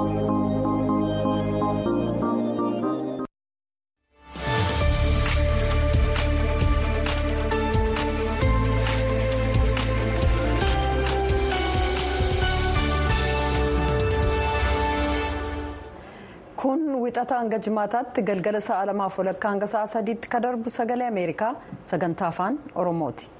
kun wixata hanga jimaataatti galgala sa'a lamaaf walakkaa hanga sa'a sadiitti ka darbu sagalee ameerikaa sagantaa afaan oromooti.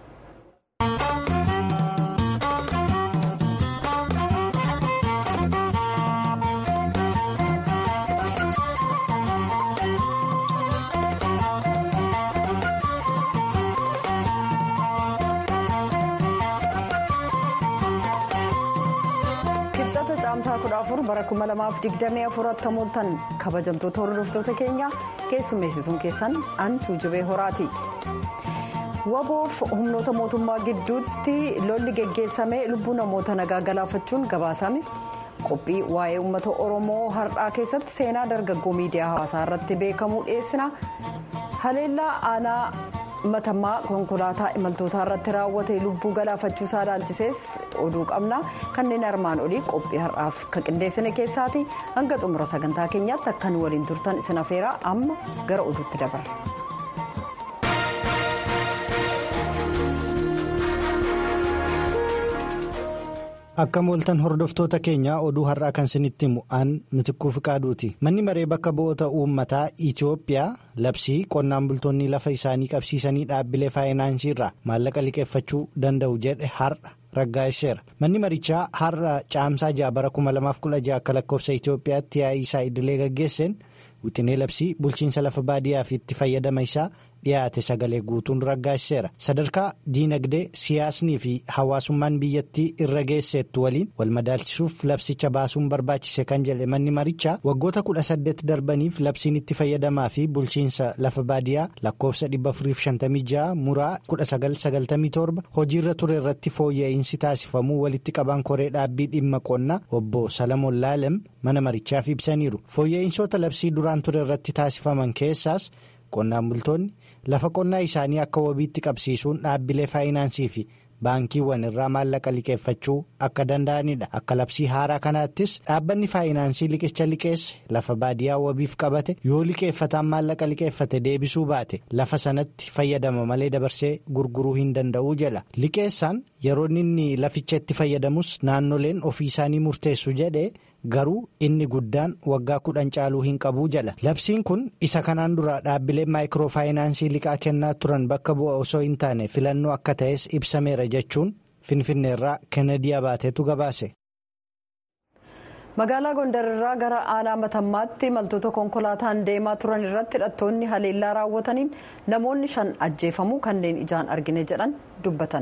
caamsaa kudha afur bara kuma lamaaf digdamii afuritti mooltan kabajamtoota hordoftoota keenya keessummeessituun keessan antuu jibee horaati. waboof humnoota mootummaa gidduutti lolli geggeessamee lubbuu namoota nagaa galaafachuun gabaasame qophii waa'ee uummata oromoo har'aa keessatti seenaa dargaggoo miidiyaa hawaasaa irratti beekamuu dhiyeessina haleellaa aanaa. matammaa konkolaataa imaltootaa irratti raawwate lubbuu galaafachuusaa ilaalchisees oduu qabna kanneen armaan olii qophii har'aaf kan qindeessine keessaati hanga xumura sagantaa keenyaatti akka nu waliin turtan isin afeeraa amma gara oduutti dabarra. akka mooltan hordoftoota keenyaa oduu har'aa kan isinitti himu aan mitikkuu fiqaaduuti manni maree bakka bu'oota uummataa itiyoophiyaa labsii qonnaan bultoonni lafa isaanii qabsiisanii dhaabbilee faayinaansii irraa maallaqa liqeeffachuu danda'u jedhe har'a raggaasiseera manni marichaa har'a caamsaa ja'a bara 2016 akka lakkoofsa itiyoophiyaatti yaa'ii isaa idilee gaggeesseen wixinee labsii bulchiinsa lafa baadiyyaa fi itti fayyadama isaa. dhiyaate sagalee guutuun raggaasiseera sadarkaa diinagdee siyaasnii fi hawaasummaan biyyattii irra geesseettu waliin wal madaalchisuuf labsicha baasuun barbaachise kan jedhe manni marichaa waggoota kudha saddeet darbaniif labsiin itti fayyadamaa fi bulchiinsa lafa baadiyyaa lakkoofsa 456 muraa 1997 hojiirra ture irratti fooyya'insi taasifamuu walitti qabaan koree dhaabbii dhimma qonnaa obbo salamoon laalem mana marichaaf ibsaniiru fooyya'insoota labsii duraan ture irratti taasifaman keessaas. qonnaan bultoonni lafa qonnaa isaanii akka wabiitti qabsiisuun dhaabbilee faayinaansii fi baankiiwwan irraa maallaqa liqeeffachuu akka danda'anidha akka labsii haaraa kanaattis dhaabbanni faayinaansii liqicha liqeesse lafa baadiyyaa wabiif qabate yoo liqeeffataan maallaqa liqeeffate deebisuu baate lafa sanatti fayyadama malee dabarsee gurguruu hin danda'uu jedha liqeessaan yeroo inni laficha itti fayyadamus naannoleen ofii isaanii murteessu jedhe. garuu inni guddaan waggaa kudhan caaluu hin qabuu jedha labsiin kun isa kanaan dura dhaabbileen maayikiroofaayinaansii liqaa kennaa turan bakka bu'a osoo hin taane filannoo akka ta'es ibsameera jechuun finfinneerraa kennedy abaateetu gabaase. magaalaa gondarirraa gara aanaa matammaatti imaltoota konkolaataan deemaa turan irratti hidhattoonni haleellaa raawwataniin namoonni shan ajjeefamuu kanneen ijaan argine jedhan dubbatan.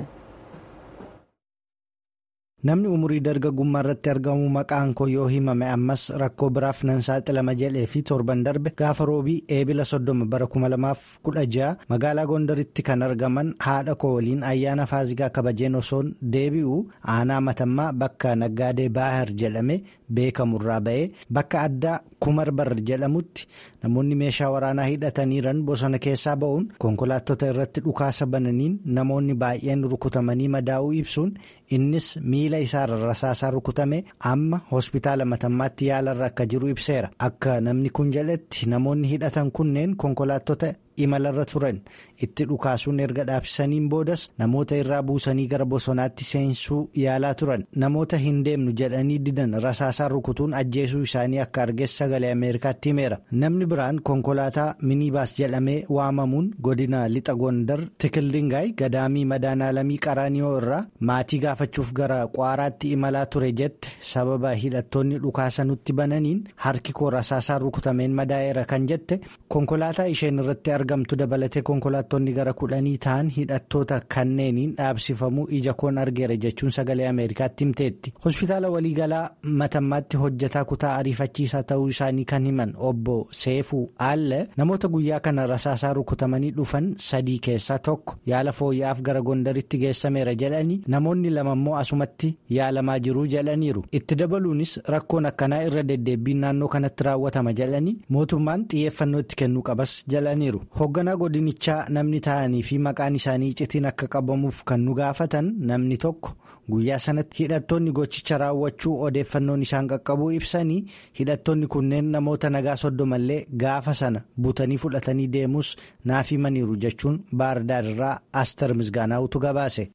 namni umurii dargaggummaa irratti argamu maqaan koo yoo himame ammas rakkoo biraaf nan saaxilama jedhee fi torban darbe gaafa roobii eebila soddoma bara 2016 magaalaa gondaritti kan argaman haadha koo waliin ayyaana faazigaa kabajeen osoon deebi'u aanaa matammaa bakka naggaadee baahar jedhame beekamurraa ba'ee bakka addaa kumarbar jedhamutti namoonni meeshaa waraanaa hidhataniiran bosona keessaa ba'uun konkolaattota irratti dhukaasa bananiin namoonni baay'een rukutamanii madaa'uu ibsuun innis miila isaarra rasaasaa rukutame amma hospitaala matammaatti yaalarra akka jiru ibseera akka namni kun jedhetti namoonni hidhatan kunneen konkolaattota imalarra turan itti dhukaasuun erga dhaabsisaniin boodas namoota irraa buusanii gara bosonaatti seensuu yaalaa turan namoota hin deemnu jedhanii didan rasaasaa rukutuun ajjeesuu isaanii akka argees sagalee ameerikaatti himeera namni biraan konkolaataa minibaas jedhamee waamamuun godina lixa gondar tikildingaay gadaamii madaanaalamii qaraaniyoo irraa maatii gaafachuuf gara kwaaraatti imalaa ture jette sababa hidhattoonni dhukaasa nutti bananiin harki koo rasaasaa rukutameen madaa'eera kan jette konkolaataa isheen irratti argamtu dabalatee konkolaattonni gara kudhanii ta'an hidhattoota kanneeniin dhaabsifamuu ija koon argeera jechuun sagalee ameerikaatti himteetti hospitaala waliigalaa matammaatti hojjetaa kutaa ariifachiisaa ta'uu isaanii kan himan obbo seefuu aalle namoota guyyaa kana rasaasaa rukutamanii dhufan sadii keessaa tokko yaala fooyya'aaf gara gondaritti geessameera jedhanii namoonni lama immoo asumatti yaalamaa jiruu jedhaniiru itti dabaluunis rakkoon akkanaa irra deddeebbiin naannoo kanatti raawwatama jedhanii mootummaan xiyyeeffannoo itti kennuu qabas jedhaniiru hoogganaa godinichaa namni ta'anii fi maqaan isaanii iccitiin akka qabamuuf kan nu gaafatan namni tokko guyyaa sanatti hidhattoonni gochicha raawwachuu odeeffannoon isaan qaqqabuu ibsanii hidhattoonni kunneen namoota nagaa soddomallee gaafa sana butanii fudhatanii deemus naaf himaniiru jechuun baardaarraa aster misgaanaa'utu gabaase.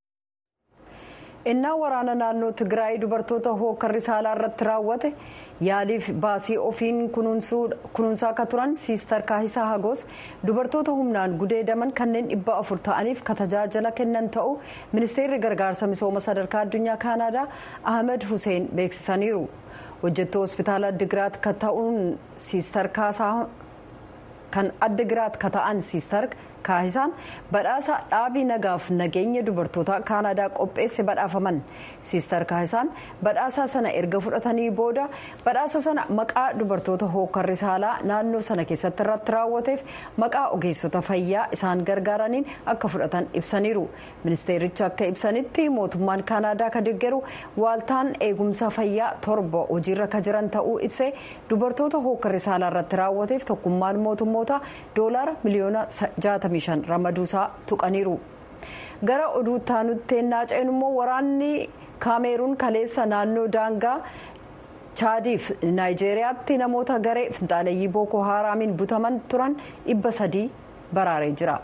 innaa waraana naannoo tigraay dubartoota hookarri saalaa irratti raawwate yaaliif baasii ofiin kunuunsaa akka turan siistar kaahisaa hagoos dubartoota humnaan gudeedaman kanneen dhibba afur ta'aniif ka tajaajila kennan ta'uu ministeerri gargaarsa misooma sadarkaa addunyaa kaanaadaa ahmed hussein beeksisaniiru hojjettuu hospitaala addigiraat ka ta'uun siistar kaasaa kan addigiraat ka ta'an siistar kaahisaan badhaasa dhaabii nagaaf nageenya dubartoota kaanadaa qopheesse badhaafaman siistar kaahisaan badhaasa sana erga fudhatanii booda badhaasa sana maqaa dubartoota hookarri saalaa naannoo sana keessatti irratti raawwateef maqaa ogeessota fayyaa isaan gargaaraniin akka fudhatan ibsaniiru ministeericha akka ibsanitti mootummaan kaanadaa ka deeggaru waaltaan eegumsa fayyaa torba hojiirra ka jiran ta'uu ibsee dubartoota hookarri saalaa irratti raawwateef tokkummaan mootummoota doolaara miliyoona 65 ramaduusaa tuqaniiru gara oduu taanutti naaceen immoo waraanni kaameeruun kaleessa naannoo daangaa chaadiif naayijeeriyaatti namoota garee finxaaleeyyii bookoo haaraamiin butaman turan dhibba sadii baraaree jira.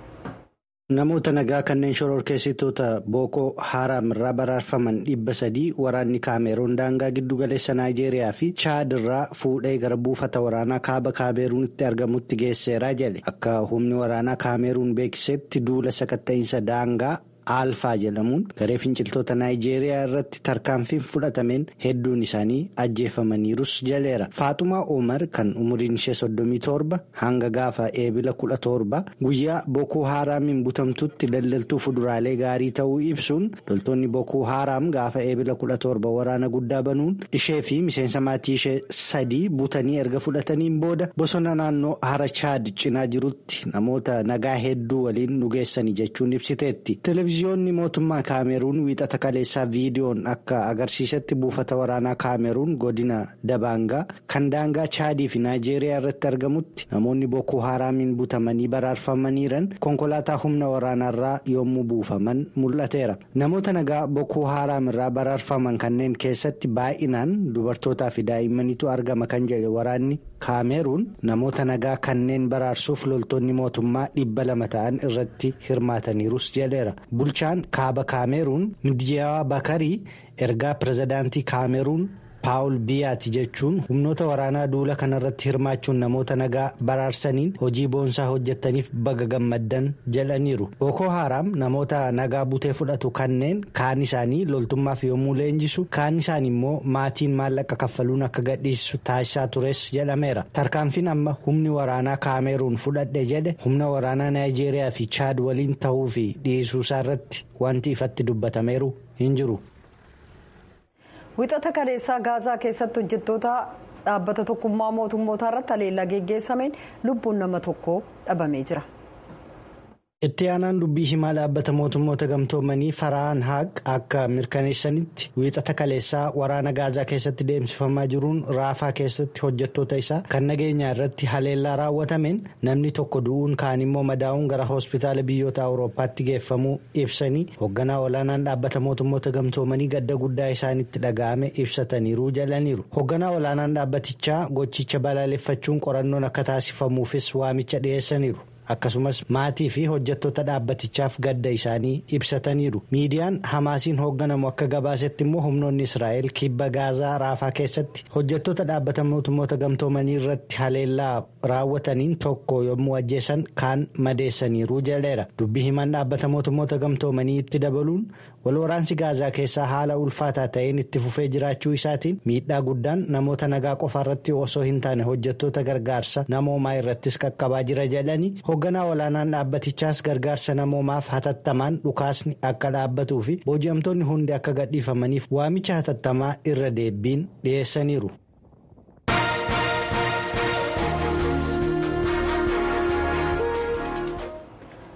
namoota nagaa kanneen shororkeessitoota bookoo haaraam irraa baraarfaman dhibba sadii waraanni kaameeruun daangaa giddugaleessa naayijeeriyaa fi chaad irraa fuudhee gara buufata waraanaa kaaba kaameeruunitti argamutti geesseeraa jedhe akka humni waraanaa kaameeruun beeksisetti duula sakatta'iinsa daangaa aalfaa jedhamuun garee finciltoota naayijeeriyaa irratti tarkaanfiin fudhatameen hedduun isaanii ajjeefamaniirus jaleera faaxumaa omar kan umuriin ishee soddomii torba hanga gaafa eebila kudha torba guyyaa bookoo haaraamiin butamtutti daldaltuu fuduraalee gaarii ta'uu ibsuun loltoonni bookoo haaraam gaafa eebila kudha torba waraana guddaa banuun ishee fi miseensa maatii ishee sadii butanii erga fudhataniin booda bosona naannoo hara chaad cinaa jirutti namoota nagaa hedduu waliin dhugeessanii jechuun ibsiteetti. televiziyoonni mootummaa kaameruun wiixata kaleessaa viidiyoon akka agarsiisetti buufata waraanaa kaameruun godina dabaangaa kan daangaa chaadii fi naayijeeriyaa irratti argamutti namoonni bookoo haaraamiin butamanii baraarfamaniiran konkolaataa humna waraanaarraa yommuu buufaman mul'ateera namoota nagaa bookoo haaraam irraa baraarfaman kanneen keessatti baay'inaan dubartootaa fi daa'immaniitu argama kan jedhe waraanni kaameruun namoota nagaa kanneen baraarsuuf loltoonni mootummaa dhibba lama ta'an irratti hirmaataniirus jedheera. bulchaan kaaba kaameruun midiyaawaa bakarii ergaa pirezidaantii kaameruun paawul biyaati jechuun humnoota waraanaa duula kanarratti hirmaachuun namoota nagaa baraarsaniin hojii boonsaa hojjetaniif baga gammaddan jedhaniiru bookoo haaraam namoota nagaa butee fudhatu kanneen kaan isaanii loltummaaf yommuu leenjisu kaan isaan immoo maatiin maallaqa kaffaluun akka gadhiisu taasisaa tures jedhameera tarkaanfiin amma humni waraanaa kaameruun fudhadhe jedhe humna waraanaa naayijeeriyaa fi chaad waliin ta'uu fi dhiisuusaa irratti wanti ifatti dubbatameeru hin jiru. wixata kaleessaa gaazaa keessatti hojjettoota dhaabbata tokkummaa mootummootaa irratti haleellaa geggeessameen lubbuun nama tokko dhabamee jira. itti aanaan dubbii himaa dhaabbata mootummoota gamtoomanii faraan haaq akka mirkaneessanitti wiixata kaleessaa waraana gaazaa keessatti deemsifamaa jiruun raafaa keessatti hojjettoota isaa kan nageenyaa irratti haleellaa raawwatameen namni tokko du'uun kaan immoo madaa'uun gara hospitaala biyyoota awurooppaatti geeffamuu ibsanii hoogganaa olaanaan dhaabbata mootummoota gamtoomanii gadda guddaa isaanitti dhaga'ame ibsataniiru jedhaniiru hoogganaa olaanaan dhaabbatichaa gochicha balaaleffachuun qorannoon akka taasifamuufis waamicha dhiyeessaniiru. akkasumas maatii fi hojjettoota dhaabbatichaaf gadda isaanii ibsataniiru miidiyaan hamaasiin hoogganamu akka gabaasetti immoo humnoonni israa'el kibba gaazaa raafaa keessatti hojjettoota dhaabbata mootummoota gamtoomanii irratti haleellaa raawwataniin tokko yommuu ajjeesan kaan madeessaniiru jedheera dubbii himaan dhaabbata mootummoota gamtoomanii itti dabaluun walwaraansi gaazaa keessaa haala ulfaataa ta'een itti fufee jiraachuu isaatiin miidhaa guddaan namoota nagaa qofa irratti osoo hin taane hojjettoota gargaarsa namoomaa irrattis qaqqabaa jira jedhanii hoogganaa olaanaan dhaabbatichaas gargaarsa namoomaaf hatattamaan dhukaasni akka dhaabbatuu fi booji'amtoonni hundi akka gadhiifamaniif waamicha hatattamaa irra deebiin dhiyeessaniiru.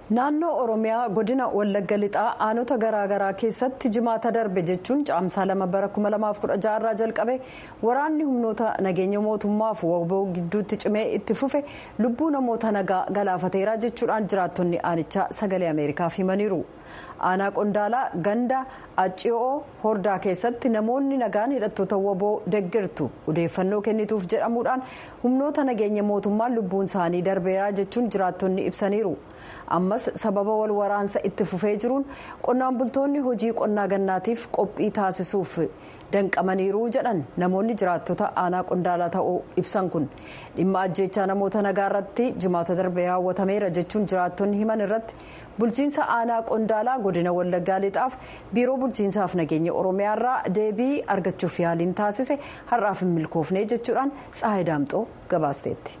naannoo oromiyaa godina wallagga lixaa aanota garaagaraa keessatti jimaata darbe jechuun caamsaa lama bara 2016 irraa jalqabe waraanni humnoota nageenya mootummaaf waboo gidduutti cimee itti fufe lubbuu namoota nagaa galaafateera jechuudhaan jiraattonni aanichaa sagalee ameerikaaf himaniiru. aanaa qondaalaa ganda acci'oo hordaa keessatti namoonni nagaan hidhattoota waboo deeggartu odeeffannoo kennituuf jedhamuudhaan humnoota nageenya mootummaan lubbuun isaanii darbeera jechuun jiraattonni ibsaniiru ammas sababa wal waraansa itti fufee jiruun qonnaan bultoonni hojii qonnaa gannaatiif qophii taasisuuf danqamaniiru jedhan namoonni jiraattota aanaa qondaalaa ta'uu ibsan kun dhimma ajjeechaa namoota nagaa irratti jimaata darbee raawwatameera jechuun jiraattonni himan irratti. bulchiinsa aanaa qondaalaa godina wallaggaa lixaaf biiroo bulchiinsaaf nageenya oromiyaa irraa deebii argachuuf yaaliin taasise har'aaf hin milkoofne jechuudhaan tsaahee daamxoo gabaasteetti.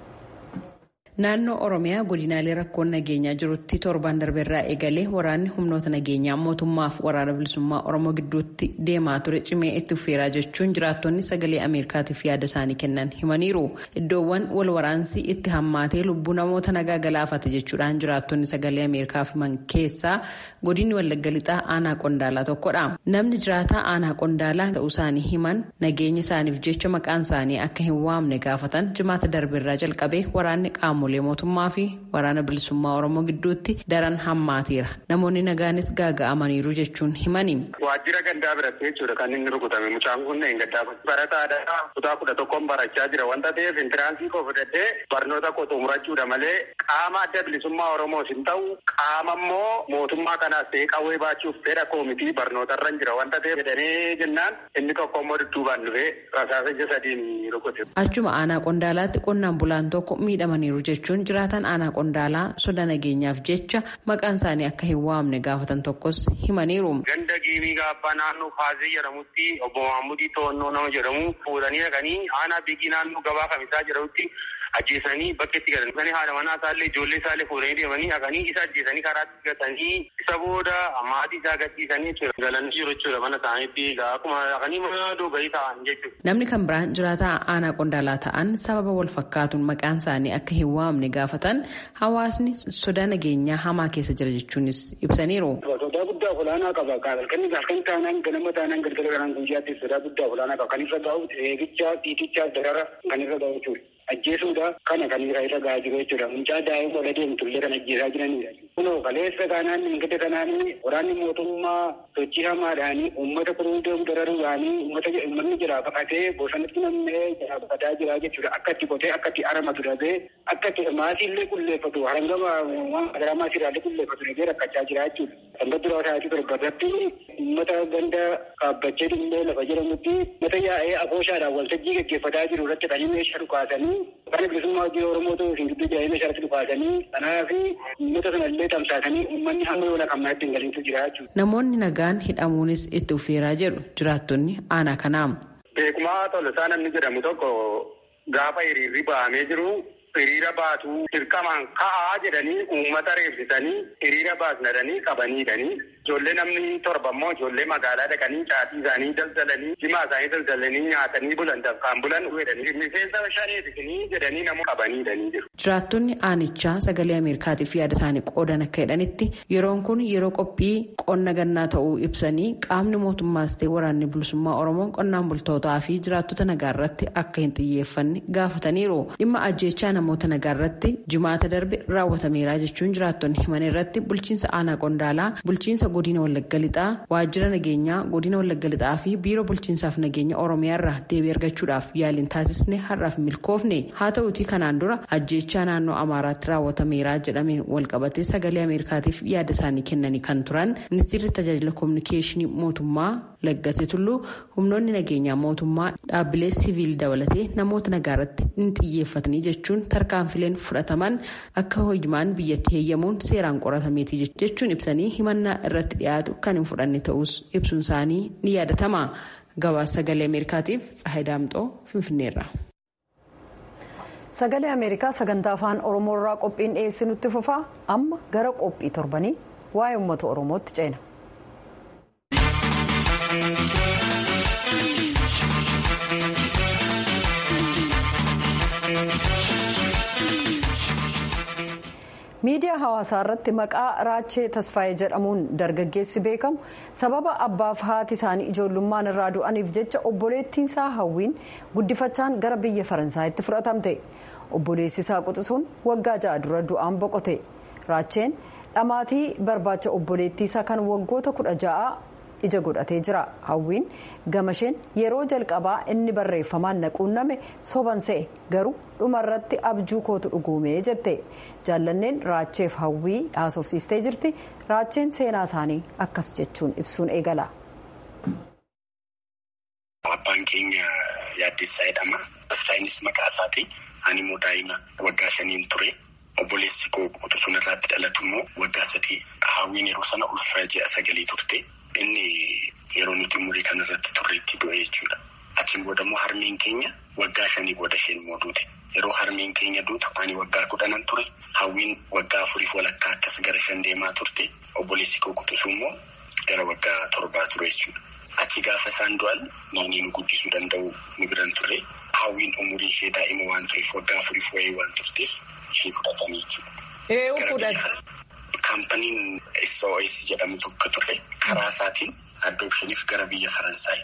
naannoo oromiyaa godinaalee rakkoon nageenyaa jirutti torban darbeerraa eegalee waraanni humnoota nageenyaa mootummaaf waraana bilisummaa oromoo gidduutti deemaa ture cimee itti fufeeraa jechuun jiraattonni sagalee ameerikaatiif yaada isaanii kennan himaniiru iddoowwan wal waraansi itti hammaatee lubbuu namoota nagaa galaafate jechuudhaan jiraattonni sagalee ameerikaaf himan keessaa godinni wallagga lixaa aanaa qondaalaa tokkodha namni jiraataa aanaa qondaalaa ta'uu isaanii himan nageenya isaaniif jecha maqaan isaanii akka hin waamne gaafatan jimaata darbeerraa jalqabee waraanni qaamolee mootummaa fi waraana bilisummaa oromoo gidduutti daran hammaateera namoonni nagaanis gaaga'amaniiru jechuun himani. waajjira gandaa biratti jechuudha kan inni rukutame mucaan kun hin gaddaa barataadha kutaa kudha tokkoon barachaa jira wanta ta'eef intiraansii koo fudhadhee barnoota koo xumurachuudha malee qaama adda bilisummaa oromoos hin ta'u qaama immoo mootummaa kanaas ta'ee qawwee baachuuf fedha koomitii barnootarra jira wanta ta'eef jedhanii jennaan inni tokko immoo dudduubaan dhufee rasaasa ija sadiin rukute. achuma aanaa qondaalaatti qonnaan bulaan tokko miidhamaniiru jechuun jiraatan aanaa qondaalaa soda nageenyaaf jecha maqaan isaanii akka hin waamne gaafatan tokkos himaniiru. ganda giimii gaabbaa naannoo faazee jedhamutti obbo Maamudii Toonnoo nama jedhamu fuudhanii dhaqanii aanaa biigii naannoo gabaa kamisaa jedhamutti ajjeesanii bakka itti galan. Kan haadha manaa isaallee ijoollee isaallee fuudhanii deemanii dhaqanii isa ajjeesanii karaatti gatanii isa booda maatii isaa gadhiisanii galanii jiru jechuudha mana isaaniitti akkuma dhaqanii mana doogayii ta'an jechuudha. Namni kan biraan jiraataa aanaa qondaalaa ta'an sababa wal fakkaatuun maqaan isaanii akka hin waamne gaafatan hawaasni sodaa nageenyaa hamaa keessa jira jechuunis ibsaniiru. Sodaa guddaa olaanaa qaba. Halkanii halkan taanaan ganama taanaan galgala kanaan guyyaatti sodaa guddaa olaanaa qaba. Kan irra gahu eegichaa dhiitichaaf darara kan irra gahu jechuudha. Ajjeesuudha kana kan irra irra gahaa jiru jechuudha. Mucaa daa'ima ola deemtullee kan ajjeesaa jiranidha. Kunoo kaleessa kanaan ingida kanaan waraanni mootummaa sochii hamaadhaan uummata kuruu deemu dararuudhaan uummata uummanni jira baqatee bosonatti nammee jira baqataa jira jechuudha. Akka itti qotee akka itti aramatu dhabee akka itti maasiillee qulleeffatu harangama waan magaraa maasiirraallee qulleeffatu dhabee rakkachaa jira jechuudha. Sanga duraa taa'atii torbarratti uummata ganda dhaabbachee dhimmoo lafa jedhamutti uummata yaa'ee abooshaadhaan waltajjii gaggeeffataa jiru irratti kan meeshaa dhukaasanii kan bilisummaa hojii Oromoo ta'uu isin gidduu jaa'ee meeshaa irratti dhukaasanii kanaaf uummata sanallee tamsaasanii uummanni hamma yoona kan manatti hin galintu jira jechuudha. Namoonni nagaan hidhamuunis itti ufeeraa jedhu jiraattonni aanaa kanaa. Beekumaa Tolosaa namni jedhamu tokko gaafa hiriirri ba'amee jiru hiriira baatu dirqamaan ka'aa jedhanii uummata reebsisanii hiriira baasnadanii qabaniidhanii ijoollee namni torba immoo ijoollee magaalaa dhaqanii caatii isaanii daldalanii jimaa isaanii daldalanii nyaatanii bulan kan bulan jedhanii miseensa shaneetisanii jedhanii nama qabaniidhanii jiru. Jiraattonni aanichaa sagalee Ameerikaatiif yaada isaanii qoodan akka jedhanitti yeroon kun yeroo qophii qonna gannaa ta'uu ibsanii qaamni mootummaas ta'e waraanni bilisummaa Oromoo qonnaan bultootaa fi jiraattota nagaa irratti akka hin xiyyeeffanne gaafataniiru. Dhimma ajjeechaa namoota nagaa irratti jimaata darbe raawwatameera jechuun jiraattonni himan irratti bulchiinsa aanaa qondaalaa bulchiinsa godina wallagga lixaa waajjira nageenyaa godina wallagga lixaa fi biiroo bulchiinsaaf nageenya oromiyaa irraa deebii argachuudhaaf yaaliin taasisne har'aaf milkoofne haa ta'uutii kanaan dura ajjeechaa naannoo amaaraatti raawwatameera jedhameen walqabatee sagalee ameerikaatiif yaada isaanii kennanii kan turan ministeerri tajaajila koominikeeshinii mootummaa laggasee tulluu humnoonni nageenyaa mootummaa dhaabbilee siviil dabalatee namoota nagaa irratti hin xiyyeeffatanii jechuun tarkaanfileen fudhataman akka hojimaan biyyatti heeyyamuun seeraan qoratameeti jechuun ibsanii himannaa irratti dhiyaatu kan hin fudhanne ta'us ibsuun isaanii ni yaadatama gabaasa sagalee ameerikaatiif tsahay daamxoo finfinneerra. sagalee ameerikaa sagantaa afaan oromoo irraa qophiin dhiyeessinutti fufaa amma gara qophii torbanii waa'ee uummata oromootti ceena. miidiyaa hawaasaa irratti maqaa raachee tasfaayee jedhamuun dargaggeessi beekamu sababa abbaaf haati isaanii ijoollummaan irraa du'aniif jecha obboleettiinsaa hawwiin guddifachaan gara biyya faransaayitti fudhatamte obboleessi isaa quxisuun waggaa ja'a dura du'aan boqote raacheen dhamaatii barbaacha obboleettiisaa kan waggoota kudha ja'a ija godhatee jira hawwiin gamasheen yeroo jalqabaa inni barreeffamaan naquunname soban se'e garuu dhumarratti abjuu kootu dhugoomee jette jaallanneen raacheef hawwii haasofsiistee jirti raacheen seenaa isaanii akkas jechuun ibsuun eegala. abbaan keenya yaaddeessaa jedhama tasfaayinis maqaa isaati ani immoo daa'ima waggaa shaniin ture obboleessi koo quxisuun irratti dhalatu immoo waggaa sadii hawwiin yeroo sana ulfa ji'a sagalii turte. inni yeroo nuti umurii kanarratti turreetti du'e jechuudha. Achiin booda immoo harmeen keenya waggaa shanii booda isheen immoo duute. Yeroo harmeen keenya duutu ani waggaa kudhanan ture. Hawwiin waggaa afuriif walakkaa akkas gara shan deemaa turte. Obboleessi koo quxisuu immoo gara waggaa torbaa ture jechuudha. Achi gaafa isaan du'an namni nu guddisuu danda'u nu biran turre. Hawwiin umurii ishee daa'ima waan tureef waggaa afuriif wayii waan turteef ishee fudhatanii jechuudha. Kaampaniin SOS jedhamu tokko ture karaa isaatiin addoopshiniif gara biyya Faransaay.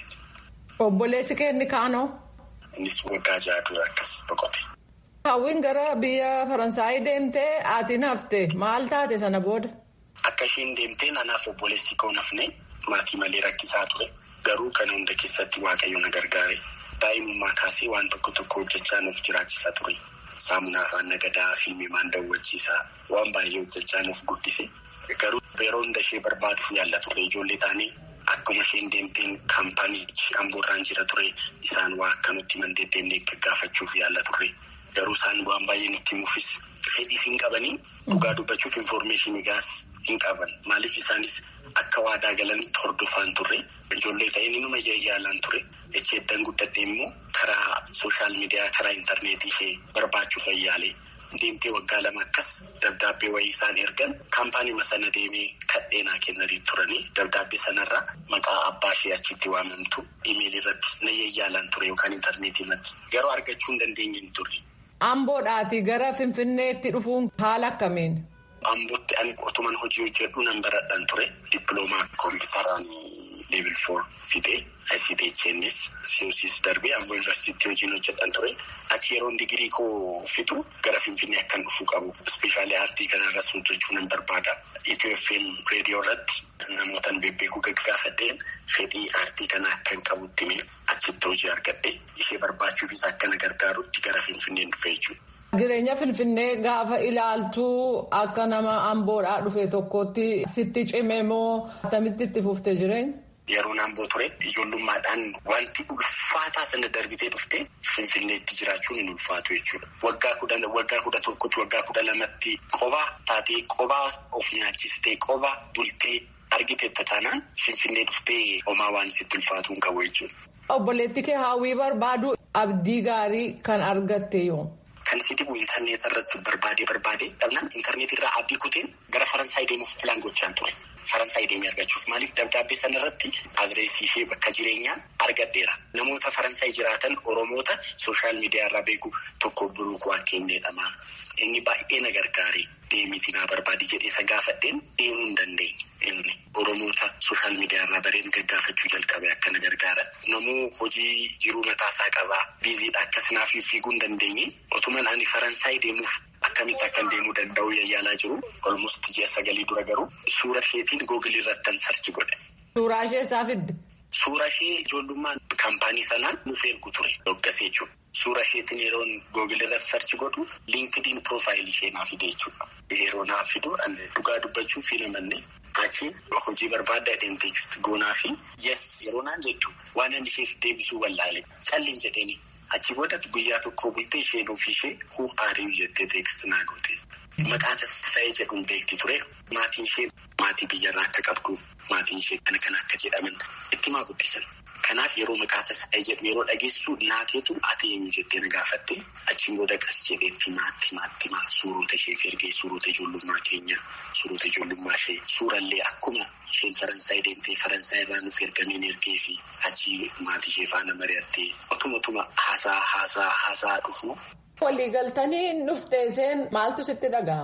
Obboleessi keenni kaanoo. Innis waggaa ja'a dura akkas boqote. Hawwiin gara biyya Faransaay deemtee aatiin hafte maal taate sana booda? Akka isheen deemtee nanaaf obboleessi koo nafne maatii malee rakkisaa ture garuu kana hunda keessatti waaqayyo na gargaare daa'imummaa kaasee waan tokko tokko hojjechaa nuuf jiraachisaa ture. Saamunaa afaan nagadaa fiilmii maan daawwachiisaa waan baay'ee hojjechaa nuuf guddise garuu yeroo hunda ishee barbaaduuf yaalla turre ijoollee taanee akkuma isheen deemteen kaampaaniichi amboorraan jira ture isaan waa akka nutti man deddeemnee gaggaafachuuf yaalla turre garuu isaan waan baay'ee nutti himuufis fedhiif hin qabanii dhugaa dubbachuuf infoormeeshinii gaas hin qaban maaliif isaanis akka waadaa galanitti hordofaan turre ijoollee ta'ee numa yaalaan ture echeeddan guddadhee immoo karaa sooshaal miidiyaa karaa intarneetii ishee barbaachuuf yaale deemtee waggaa lama akkas dabdaabbee wayii isaan ergan kaampaaniima sana deemee kadheenaa kennanii turanii dabdaabbee sanarra maqaa abbaa ishee achitti waamamtu imeelii irratti na yaalaan ture yookaan intarneetii irratti garuu argachuu hin dandeenye hin turre. Amboodhaatii gara Finfinneetti dhufuun haala akkamiin? Ambootti ani otuman hojii hojjedhu nan baradhan ture dippiloomaa kompiitaraan leebil foor fidee ICDHNS COCs darbee Amboo yuunivarsiitii hojiin hojjedhan ture achi yeroon digirii koo fitu gara Finfinnee akkan dhufuu qabu ispeeshaalii aartii kanarras hojjechuu nan barbaada Itiyoo FM reediyoo irratti namootaan bebbeekuu gaggaafadheen fedhii aartii kana akkan qabutti mee achitti hojii argadhe ishee barbaachuufis akkana gargaarutti gara Finfinneen dhufe jechuudha. Jireenya Finfinnee gaafa ilaaltuu akka nama amboodhaa dhufe tokkotti sitti cime moo akkamitti itti fuftee jireenya? Yeroon amboo ture ijoollummaadhaan wanti ulfaataa sana darbitee dhufte Finfinneetti jiraachuun hin ulfaatu jechuudha. Waggaa kudha waggaa kudha tokkotti waggaa kudha lamatti qobaa taatee qobaa of nyaachistee qobaa bultee argite taanaan Finfinnee dhuftee homaa waan sitti ulfaatu hin qabu jechuudha. Obboleetti kee hawwii barbaadu abdii gaarii kan argatte yoo. Kan si dhibu intarneeta irratti barbaadee barbaadee dhabnaan intarneetii irraa abdii kuteen gara Faransaay deemuuf filaan gochaan ture. Faransaay deemee argachuuf maaliif dabdaabbee sana irratti adreesii ishee bakka jireenyaa argadheera. Namoota Faransaay jiraatan Oromoota sooshaal miidiyaa irraa beeku tokko Buruuk Waaqeen jedhama. Inni baay'ee na gargaare deemitii naa barbaade jedhee isa gaafadheen deemuu hin dandeenye. Inni Oromoota sooshaal miidiyaa irraa bareen gaggaafachuu jalqabe akka na gargaara. Namuu hojii jiruu mataasaa qabaa. Biiziidha akkasinaaf fiiguu hin dandeenye. Otuman ani Faransaay deemuuf akkamitti akkan deemuu danda'u yayyaalaa jiru. Olmost ji'a sagalii dura garuu suura isheetiin googilii irratti sarchi godhe. Suuraa ishee isaa fidde. Suura ishee ijoollummaan kaampaanii sanaan nuuf ergu ture. Doggasee jechuudha. Suura isheetiin yeroon googilii irratti sarchi godhu liinkidiin piroofaayilii ishee naaf fide jechuudha. Yeroo naaf fidu dhugaa dubbachuu fi namanne achi hojii barbaadda dheen teekst goonaa fi yes yeroo naan jechuun waan inni isheef deebisuu wallaale calliin jedheeni. Achi booda guyyaa tokko bultee isheen ofii ishee huu aarii jettee teekst naa goote. Maqaa tasfaa'ee jedhuun beekti ture. Maatiin ishee maatii biyyarraa akka qabdu maatiin ishee kana kana akka jedhaman itti maa guddisan. Kanaaf yeroo maqaa tasfaa'ee jedhu yeroo dhageessu naateetu ati eenyu jettee na gaafatte achiin booda qas jedheetti maatti maatti maa suurota isheef ergee suurota ijoollummaa keenya suurota ijoollummaa ishee suurallee akkuma isheen Faransaay deemtee Faransaay irraa nuuf ergameen ergee fi achi maatii ishee faana mari'attee otuma otuma haasaa haasaa haasaa dhufu. Waliigaltanii dhuftee isheen maaltu sitti dhaga'ama?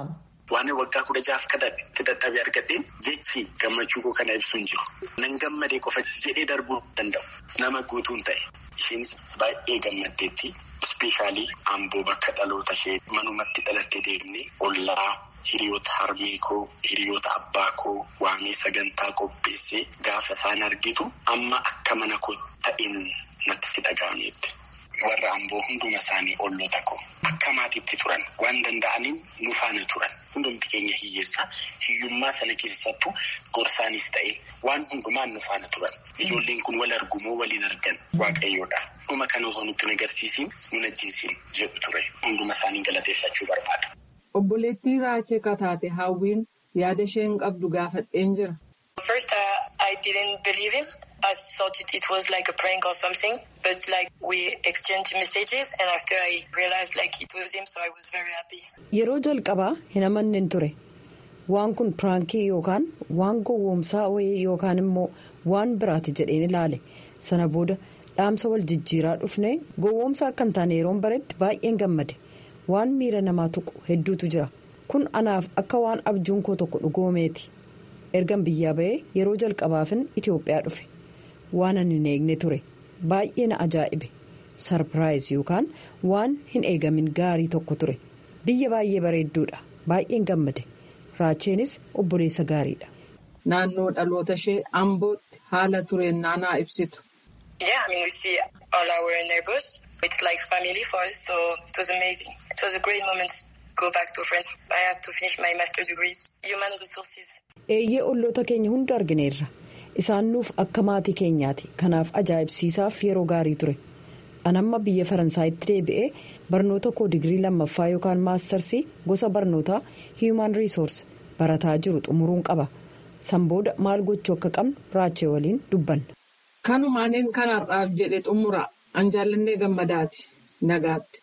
Waan waggaa kudha jaaf kadhadhe dadhabee argadheen jechi gammachuu koo kana ibsu hin jiru. Nan gammadee qofa jedhee darbuu danda'u. Nama guutuun ta'e. Isheenis baay'ee gammaddeetti. Ispeeshaalii amboo bakka dhaloota ishee manumatti dhalattee deemnee ollaa hiriyoota harmee koo hiriyoota abbaa koo waamee sagantaa qopheessee gaafa isaan argitu amma akka mana koo ta'een natti dhaga'ameetti. Warra amboo hunduma isaanii olloota koo akka maatiitti turan waan danda'aniin nu faana turan hundumti keenya hiyyeessaa hiyyummaa sana keessattuu gorsaanis ta'e waan hundumaan nu faana turan ijoolleen kun wal argumoo waliin argan waaqayyoodha dhuma kana osoo nutti agarsiisiin nun ajjeesiin jedhu ture hunduma isaanii galateeffachuu barbaada. Obboleettii Raachee Kataate Hawwiin yaada isheen qabdu gaafadheen jira. First, uh, I didn't believe him. I thought it, it was like a prank or something. But like we exchanged messages and after I realized like it was him so I was very happy. Yeroo jalqabaa hin amanne ture. Waan kun piraankii yookaan waan gowwoomsaa wayii yookaan immoo waan biraati jedheen ilaale. Sana booda dhaamsa wal jijjiiraa dhufne gowwoomsa akka hin taane yeroon baretti baay'een gammade. Waan miira namaa tuqu hedduutu jira. Kun anaaf akka waan abjuun koo tokko dhugoomeeti. Ergan biyyaa ba'ee yeroo jalqabaafin Itoophiyaa dhufe. Waan ani hin eegne ture. Baay'ee na ajaa'ibe. Sarpiraayiz yookaan waan hin eegamin gaarii tokko ture. Biyya baay'ee bareedduudha. Baay'een gammade. Raacheenis obboleessa gaariidha. Naannoo dhaloota ishee Ambootti haala tureen naanaa ibsitu. Yeah, I mean we see all our neighbors. It's like family for us so it was amazing. It was a great moment to go back to France. I had to finish my master degrees. Human resources. Eeyyee olloota keenya hunda argineerra. Isaan nuuf akka maatii keenyaati. Kanaaf ajaa'ibsiisaaf yeroo gaarii ture. Anamma biyya Faransaayitti deebi'ee barnoota koo digirii lammaffaa yookaan maastarsii gosa barnootaa Human Resource barataa jiru xumuruun qaba. San booda maal gochuu akka qabnu raachee waliin dubbanna. Kanumaaniin kanarraaf jedhe xumura. An jaallannee gammadaati. Nagaatti.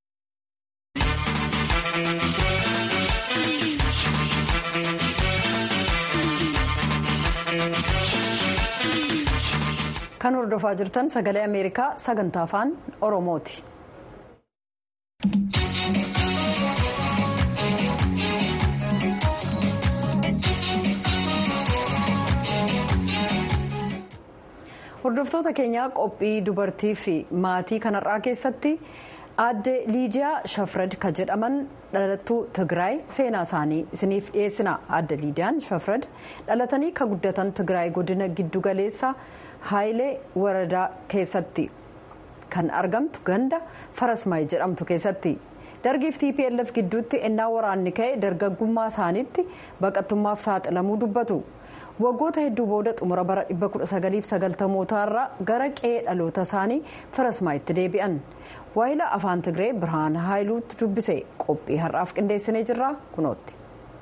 Kan hordofaa jirtan sagalee Ameerikaa sagantaa afaan Oromooti. Hordoftoota keenyaa qophii dubartii fi maatii kanarraa keessatti aadde Liidiyaa Shafrad kan jedhaman dhalattuu Tigraay seenaa isaanii isiniif dhiyeessina. Aadde Liidiyaan Shafrad dhalatanii kan guddatan Tigraay godina giddugaleessa Haayilee Waradaa keessatti kan argamtu ganda Farasmaay jedhamtu keessatti. Dargiif TPLF gidduutti ennaa waraanni ka'e dargaggummaa isaaniitti baqattummaaf saaxilamuu dubbatu. waggoota hedduu booda xumura bara 1990 irraa gara qe'ee dhaloota isaanii farasmaayitti deebi'an waayila afaan tigree birhaan haayiluutti dubbise qophii har'aaf qindeessinee jirra kunootti.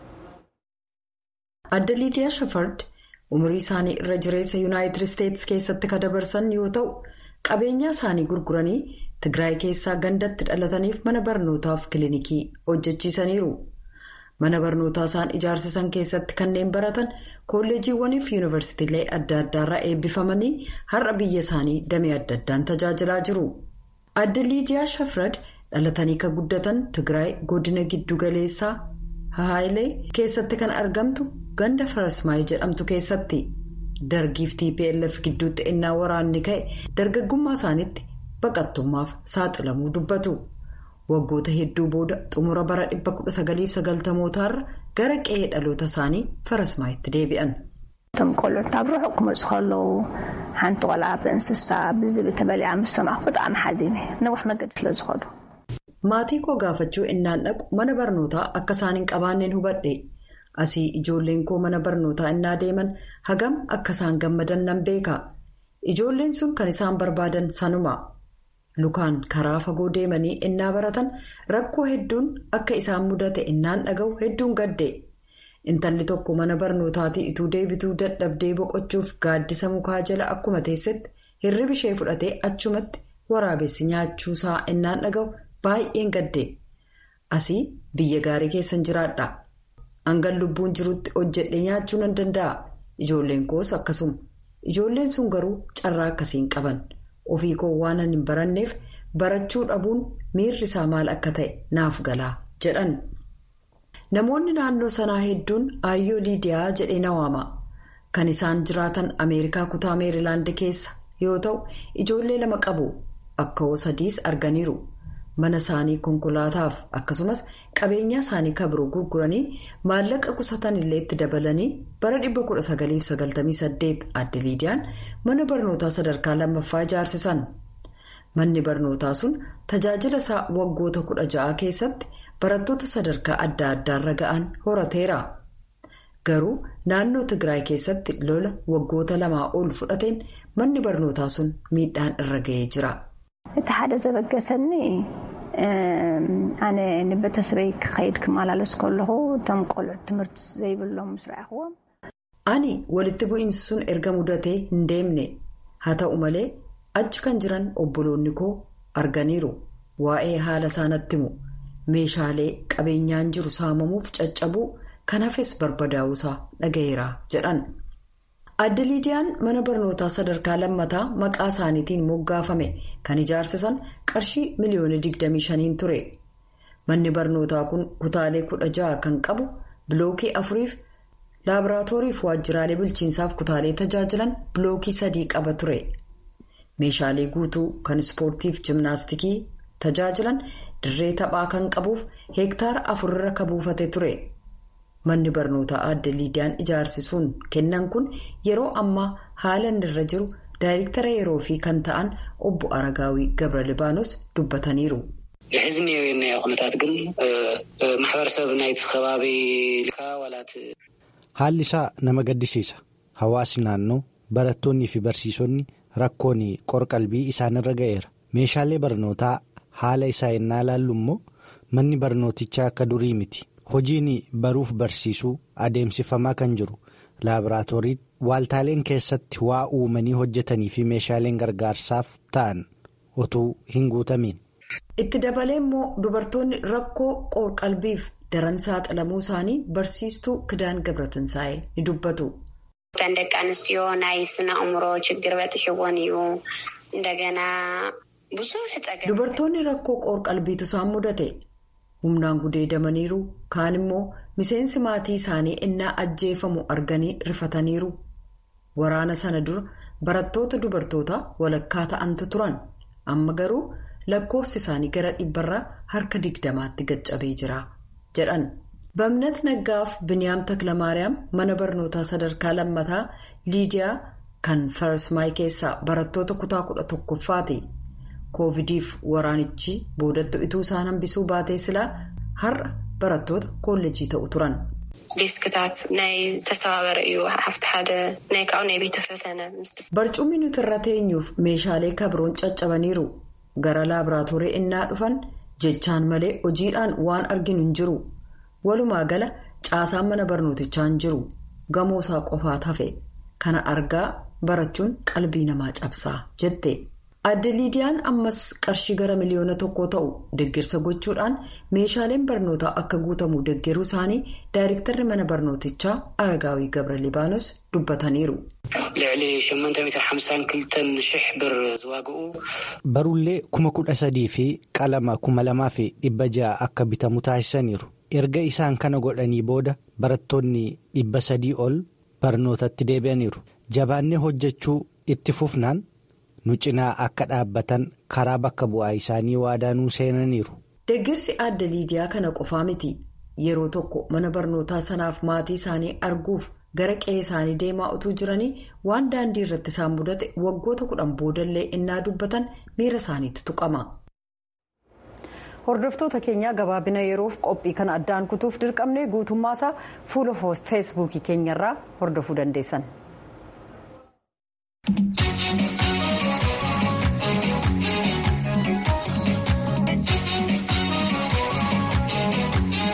adda liidiyaa shafard umurii isaanii irra jireessa yuunaayitid isteetsi keessatti kan dabarsan yoo ta'u qabeenyaa isaanii gurguranii tigraay keessaa gandatti dhalataniif mana barnootaaf kilinikii hojjechiisaniiru. mana barnootaa isaan ijaarsisan keessatti kanneen baratan kolleejiiwwanii fi yuunivarsiitiilee adda addaarraa eebbifamanii har'a biyya isaanii damee adda addaan tajaajilaa jiru. adda liidiyaa shafrad dhalatanii kan guddatan tigraay godina giddugaleessaa haayilee keessatti kan argamtu ganda farasmaayii jedhamtu keessatti dargiif tplf gidduutti ennaa waraanni ka'e dargaggummaa isaaniitti baqattummaaf saaxilamuu dubbatu. waggoota hedduu booda xumura bara 1990 gara qe'ee dhaloota isaanii farasmaayitti deebi'an. እቶም ቆልዑት ኣብ ርሑቅ ክመፁ ከለዉ ሓንቲ ቆልዓ ብእንስሳ ብዝብል ተበሊዓ ምስ ሰማዕኩ ብጣዕሚ ሓዚነ ነዊሕ መገዲ ስለ ዝኸዱ maatii koo gaafachuu innaan dhaqu mana barnootaa akka isaan hin qabaanneen hubadhe asii ijoolleen koo mana barnootaa innaa deeman hagam akka isaan gammadan nan beeka ijoolleen sun kan isaan barbaadan sanuma. lukaan karaa fagoo deemanii innaa baratan rakkoo hedduun akka isaan mudate innaan dhaga'u hedduun gadde intalli tokko mana barnootaatii ituu deebituu dadhabdee boqochuuf gaaddisa mukaa jala akkuma teessetti hirribi ishee fudhatee achumatti waraabessi nyaachuusaa innaan dhaga'u baay'een gadde asii biyya gaarii keessan jiraadha hangan lubbuun jirutti hojjedhe nyaachuu nan danda'a ijoolleen koos akkasuma ijoolleen sun garuu carraa akkasiin qaban. ofii koo waan hin baranneef barachuu dhabuun miirri isaa maal akka ta'e naaf galaa jedhan namoonni naannoo sanaa hedduun aayyoo liidiyaa jedhee na waama kan isaan jiraatan ameerikaa kutaa meerilaand keessa yoo ta'u ijoollee lama qabu akka sadiis arganiiru mana isaanii konkolaataaf akkasumas qabeenyaa isaanii kabiroo gurguranii maallaqa qusatan illee itti dabalanii bara 1998 adde liidiyaan mana barnootaa sadarkaa lammaffaa ijaarsisan manni barnootaa sun tajaajila isaa waggoota 16 keessatti barattoota sadarkaa adda addaarra ga'an horateera garuu naannoo tigraay keessatti lola waggoota lamaa ol fudhateen manni barnootaa sun miidhaan irra ga'ee jira. እቲ ሓደ ዘበገሰኒ ኣነ ንቤተሰበይ ክኸይድ ክመላለስ ከለኹ እቶም ቆልዑት ትምህርቲ ዘይብሎም ምስ ረኣኽዎም ani walitti bu'iinsi sun erga mudatee hin deemne haa ta'u malee achi kan jiran obboloonni koo arganiiru waa'ee haala isaanatti himu meeshaalee qabeenyaan jiru saamamuuf caccabuu kan hafes barbadaa'uusaa dhaga'eera jedhan. adde liidiyaan mana barnootaa sadarkaa lammataa maqaa isaaniitiin moggaafame kan ijaarsisan qarshii miliyoona 25 ture manni barnootaa kun kutaalee 16 kan qabu bilookii afuriif laaboraatooriif waajjiraalee bulchiinsaaf kutaalee tajaajilan bilookii sadii qaba ture meeshaalee guutuu kan ispoortiif jimnaastikii tajaajilan dirree taphaa kan qabuuf heektaara afurra ka buufate ture. manni barnootaa adde liidiyaan ijaarsisuun kennan kun yeroo ammaa haala irra jiru daayirektara yeroo fi kan ta'an obbo aragaawii gabra libaanos dubbataniiru. ሕዚ እኒኦ ኩነታት ግን ማሕበረሰብ ናይቲ ከባቢ ዋላት haalli isaa nama gaddisiisa hawaasni naannoo barattoonnii fi barsiisonni rakkoon qorqalbii isaanirra ga'eera meeshaalee barnootaa haala isaa yennaa ilaallu immoo manni barnootichaa akka durii miti. hojiin baruuf barsiisuu adeemsifamaa kan jiru laaboraatooriin waaltaaleen keessatti waa uumanii hojjetanii fi meeshaaleen gargaarsaaf ta'an utuu hin guutamiin. itti dabalee immoo dubartoonni rakkoo qorqalbiif daran saaxilamuu isaanii barsiistuu kidaan gabratinsaa'e ni dubbatu. እተን ደቂ ኣንስትዮ ናይ ስነ ኣእምሮ ችግር በፅሒዎን እዩ እንደገና ብዙሕ ፀገም dubartoonni rakkoo qorqalbiitu isaan mudate. humnaan gudeedamaniiru kaan immoo miseensi maatii isaanii innaa ajjeefamu arganii rifataniiru waraana sana dura barattoota dubartoota walakkaa ta'antu turan amma garuu lakkoofsi isaanii gara dhibbarraa harka digdamaatti gaccabee jira jedhan bamnat naggaaf biniyaam taklamaariyaam mana barnootaa sadarkaa lammataa liidiyaa kan farsmaay keessaa barattoota kutaa kudha tokkoffaati. koovidiif waraanichi boodatti ituu isaan hambisuu baatee silaa har'a barattoota koolleejii ta'u turan. ዴስክታት ናይ ዝተሰባበረ እዩ ሓፍቲ ሓደ ናይ ካብኡ ናይ ቤተ ፈተነ barcumni nuti irra teenyuuf meeshaalee kabroon caccabaniiru gara laaboraatoorii innaa dhufan jechaan malee hojiidhaan waan arginu hin jiru walumaa gala caasaan mana barnootichaa hin jiru gamoo isaa qofaat hafe kana argaa barachuun qalbii namaa cabsaa jette. adde liidiyaan ammas qarshii gara miliyoona tokko ta'u deeggarsa gochuudhaan meeshaaleen barnootaa akka guutamu deeggaruu isaanii daayirektarri mana barnootichaa aragaawii gabra libaanos dubbataniiru. ልዕሊ 852 ሽሕ ብር ዝዋግኡ barullee kuma kudha sadii fi qalama kuma lamaa fi dhibba ja'a akka bitamu taasisaniiru erga isaan kana godhanii booda barattoonni dhibba sadii ol barnootatti deebi'aniiru jabaannee hojjechuu itti fufnaan. nu cinaa akka dhaabbatan karaa bakka bu'aa isaanii waadaanuu seenaniiru. deeggarsi adda liidiyaa kana qofaa miti yeroo tokko mana barnootaa sanaaf maatii isaanii arguuf gara qe'ee isaanii deemaa utuu jiranii waan daandii irratti isaan mudate waggoota kudhan boodallee innaa dubbatan miira isaaniitti tuqama. hordoftoota keenyaa gabaabina yeroof qophii kana addaan kutuuf dirqamnee guutummaasaa fuula feesbuukii keenyarraa hordofuu dandeessan.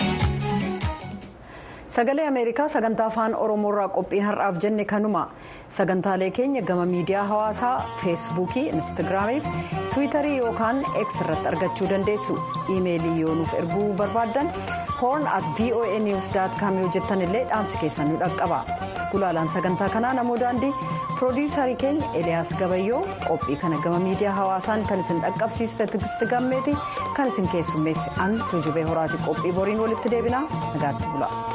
sagalee ameerikaa sagantaa afaan oromoorraa qophiin har'aaf jenne kanuma sagantaalee keenya gama miidiyaa hawaasaa feesbuukii instaagiraamii fi tiwiitarii yookaan x irratti argachuu dandeessu iimeelii yoo nuuf erguu barbaaddan horn at voa news com yoo jettan illee dhaamsi keessan nu dhaqqaba gulaalaan sagantaa kanaa namoo daandii piroodiyuusarii keenya eliyaas gabayyoo qophii kana gama miidiyaa hawaasaan kan isin dhaqqabsiiste tigisti gammeeti kan isin keessummeessi an tuujubee horaati qophii boriin walitti deebinaa nagaatti bula.